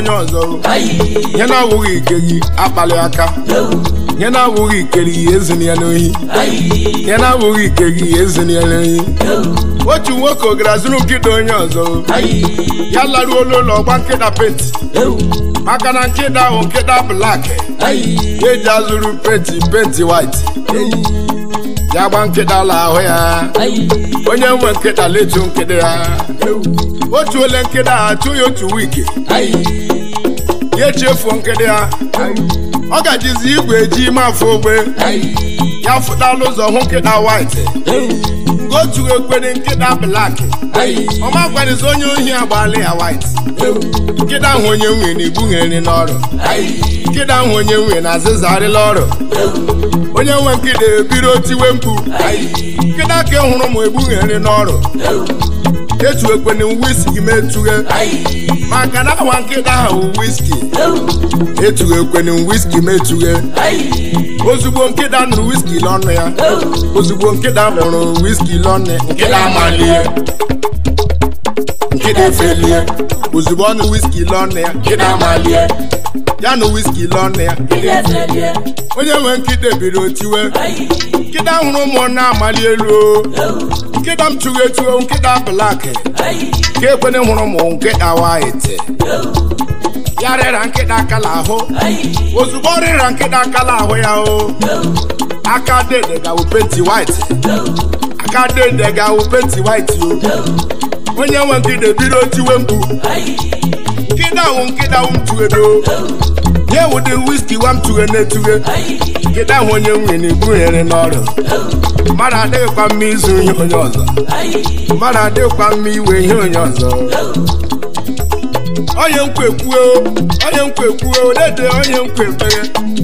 onye ọzọ ihe na-awụghị ike gị akpali aka ihe na-awụghị ike gị ezini ya n'ohi ihe na-awụghị ike gị ezini ya n'ohi otu nwoke gara zụrụ nkịta onye ọzọ ya laruola ụlọ ọgba nkịta penti maka na nkịta ahụ nkịta blak ya eji azụrụ penti penti white ya gba nkịta la ahụ ya onye nwe nkịta letu nkịta ya otu ole nkịta ha tụ ya otu wiki ya echefuo nkịta ya ọ gajizi igwe eji ime afọ ogbe ya fụtala ụzọ hụ nkịta white otu ekwere nkịta blak ọma gwarizi onye ohi agbaala ya white nkịta ahụ onye nwe na-egbughere n'ọrụ nkịta ahụ onye nwe na azịzarịla ọrụ onye nwe nkịta ebiro tiwe mkpu nkịta ka hụrụ m egbughere n'ọrụ etu ekwene wiski metughe maka na awa nkịta ahụ wiski etu ekwene wiski metughe ozugbo nkịta nụrụ wiski n'ọnụ ya ozugbo nkịta nụrụ wiski n'ọnụ nkịta amalie nkịta efelie ozugbo ọ nụrụ wiski n'ọnụ ya nkịta amalie ya nụ wiski n'ọnụ ya onye nwe nkịta biri tiwe nkịta hụrụ ụmụ na-amali elu o. nkịta m tụrụ etuo nkịta blak ka ekwene hụrụ ụmụ nkịta waiti ya rịra nkịta akala ahụ ozugbo ọ rịra nkịta akala ahụ ya o aka dede gawo penti waiti aka dede gawo penti waiti o onye nwe nkịta biro tiwe mkpu nkịta ahụ nkịta ahụ m tụgedo nye ụdị wiski wa m tughe na-etughe nkịta ahụ onye nwe na-ebughere n'ọrụ mmadụ adịghịkwa mma ịzụ ihe onye ọzọ mmadụ adịghịkwa mma iwe ihe onye ọzọ onye nkwa ekwuo onye nkwa ekwuo dede onye nkwa ekpere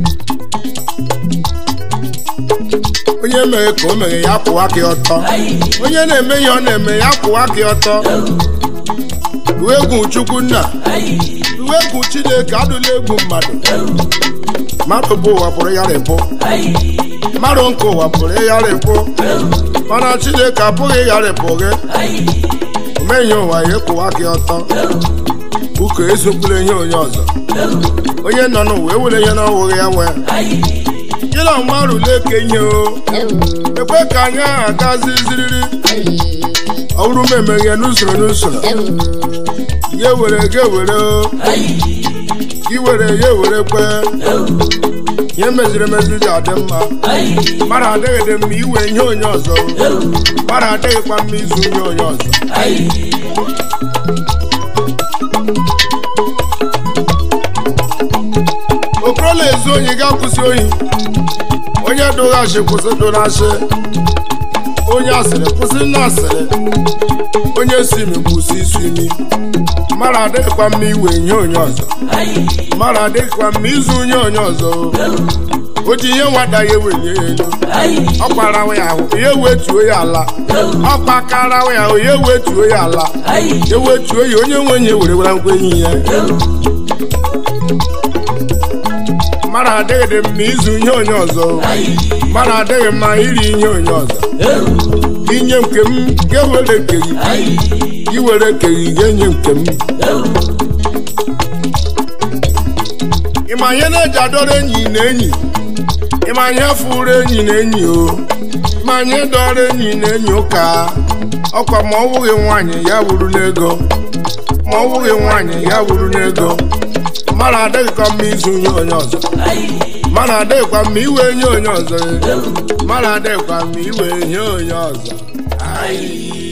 onye mere ka o mere ya kwụwa gị ọtọ onye na-eme ihe ọ na-eme ya kwụwa gị ọtọ uwe egwu chukwu nna uwe egwu chineke adụla egwu mmadụ mmadụ bụ ụwa pụrụ ya rịpụ mmadụ nke ụwa pụrụ ịgharịpụ mana chineke apụghị ịgharịpụ gị omeghị ụwa ya kwụwa gị ọtọ ụka ezokwula ihe onye ọzọ onye nọ n'ụwa ewere ihe n'ọwụghị ya nwee gị na ọma rụle eke ihe o ekwe ka anyị ahụ agazi ziriri ọ bụrụ m emeghe n'usoro n'usoro ya ewere gị ewere o gị were ya ewere kwe ihe meziri emezi ji adị mma mmadụ adịghị dị mma iwe ihe onye ọzọ mmadụ adịghịkwa mma izu ihe onye ọzọ okorola ezu onye ga-akwụsị ohi onye dụghachi kwụsị dụghachi onye asịrị kwụsị nna asịrị onye si imi kwụsị isu imi mmadụ adịghịkwa mma iwe ihe onye ọzọ mmadụ adịghịkwa mma izu onye onye ọzọ o ji ihe nwata ya ewenye ya elu ọ kwarawa ya ahụ ya ewetuo ya ala ọ kpakarawa ya ahụ ya ewetuo ya ala ewetuo ya onye nwe nye were were ngwa enyi ya mmadụ adịghị dị mma izu ihe onye ọzọ mmadụ adịghị mma iri ihe onye ọzọ inye nke m ga-ewere nke gị iwere nke gị ga-enye nke m ịma ihe na-eji adọrọ enyi na enyi ịma ihe fụrụ enyi na enyi o ịma ihe dọrọ enyi na enyi ụka ọkwa ma ọ wụghị nwaanyị ya wuru n'ego ma ọ wụghị nwaanyị ya wuru n'ego mmadụ adịghịkwa mma izu ihe onye ọzọ mmadụ adịghịkwa mma iwe ihe onye ọzọ mmadụ adịghịkwa mma iwe ihe onye ọzọ Ayi.